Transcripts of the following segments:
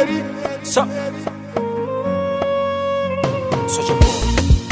Mary. So, such a boy.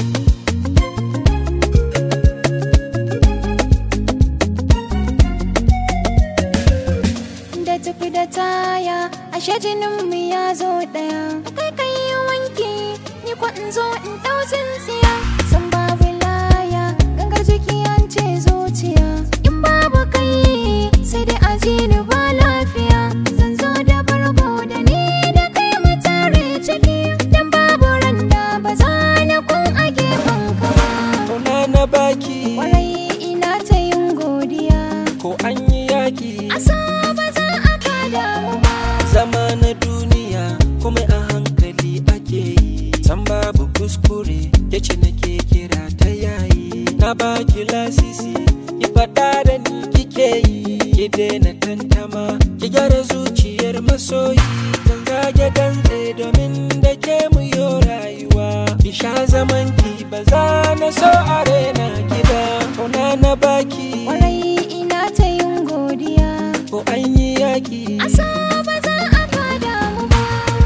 da tafi da taya ashe jinin mu ya zo daya kai kai yi wanki ni ko in zo in dau tsintsiya san babu laya gangar jiki an ce zuciya in babu kai sai dai aji ni ba lafiya zan zo da bargo da ni da kai mu tare ciki dan babu randa ba za na kun a gefen ka ba Kauna na baki kwarai ina ta yin godiya ko an yi yaki. asa ba za a kada mu ba Zama na duniya kuma a hankali ake yi. San babu kuskure yace nake kira ta yayi. Na baki lasisi, ki faɗa da ni kike yi. Ki daina tantama, ki gyara zuciyar masoyi. Zan zage dantse domin da ke mu yo rayuwa. Ki sha zaman ki ba za na so a rena gida. Kauna na baki kwarai ina ta yin godiya ko an yi yaki. asa ba za a kada mu ba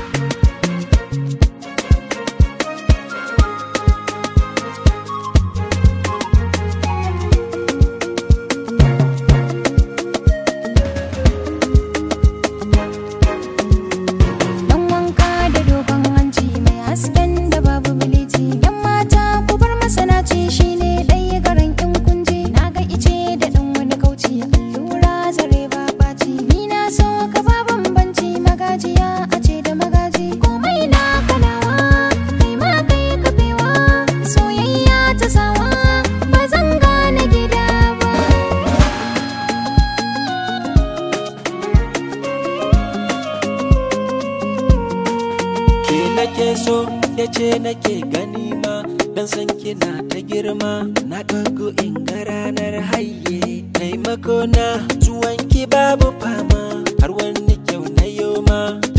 dan wanka da dogon hanci mai hasken da babu bilici yan mata ku bar masanaci shine ɗaya garan in kunje na ga ice da ɗan wani kauci allura zare ba ɓaci ni na so ka ba bambanci magajiya a ce da magaji komai na kanawa kai ma kai kafewa soyayya ta sawa ba zan gane gida ba ke nake so ya ce nake gani ma dan san kina ta girma na ɗago in ga ranar haye taimako na zuwanki babu fama har wani kyau na yoma